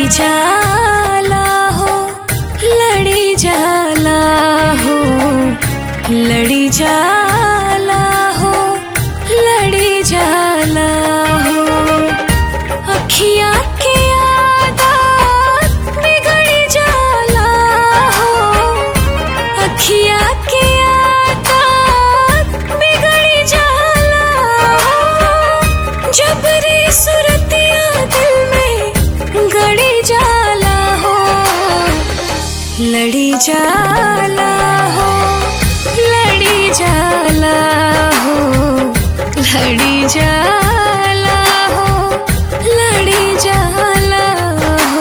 जाला हो लड़ी जाला हो लड़ी जाला हो लड़ी जाला हो अखिया के आदत बिगड़ जाला हो अखिया के आदत बिगड़ जाला हो जबरी सुरतिया दिल में गड़ी जाला हो लड़ी जाला हो लड़ी जाला हो लड़ी जाला हो लड़ी जाला हो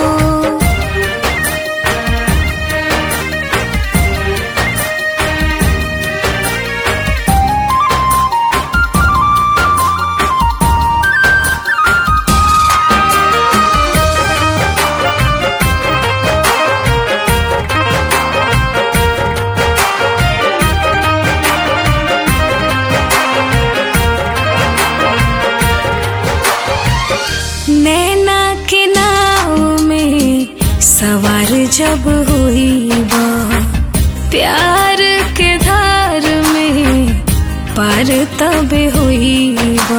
नैना के नाव में सवार जब हुई बा प्यार के धार में पार तब हुई बा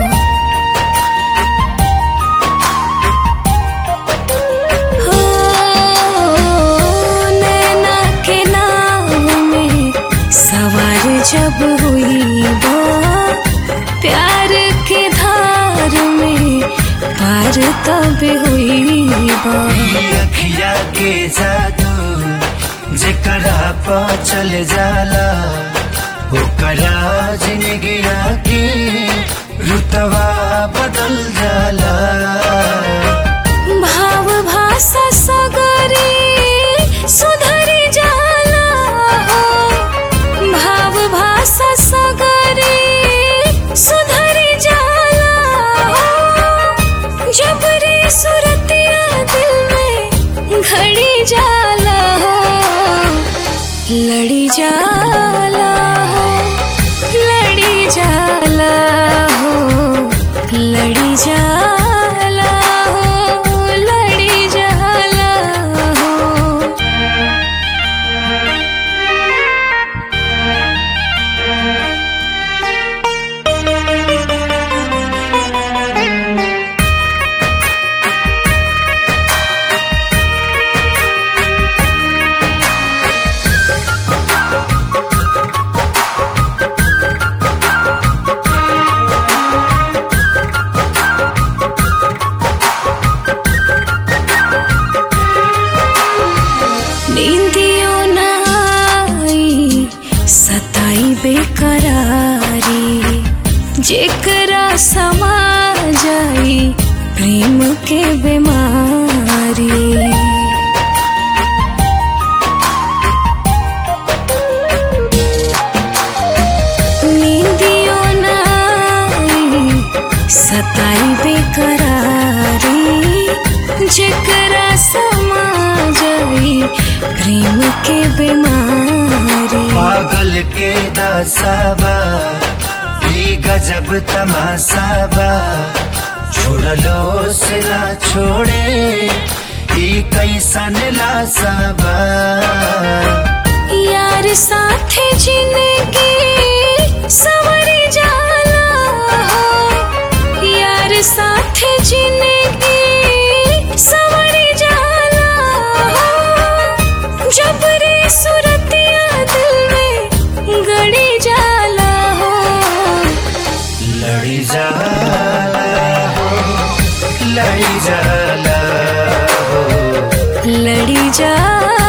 हो, नैना के नाव में सवार जब हुई बा प्यार के धार में पार तब हुई बा अखिया के जादू जेकरा पा चल जाला ओकरा जिंदगिया के रुतवा बदल जाला भाव भाषा सगरी सुधरी जाला हो भाव भाषा सगरी सुधरी जाला हो जबरी सुरतिया दिल में घड़ी जाला हो लड़ी जाला हो लड़ी जाला हो लड़ी जाला हो लड़ी जाला हो नींदियों न आई सताई बेकरारी जेकरा समा जाई प्रेम के बीमारी नींदियों न आई सताई बेकरारी जेकरा समा जाई प्रेम के बीमारी पागल के दासाबा ई गजब तमासाबा छोड़लो से ना छोड़े ई कैसन लासाबा यार साथे जिंदगी संवरी जाला हो यार साथे जिंदगी संवरी जाला हो जबरी सुरतिया दिल में गड़ी जाला हो लड़ी जाला हो लड़ी जाला हो लड़ी जाला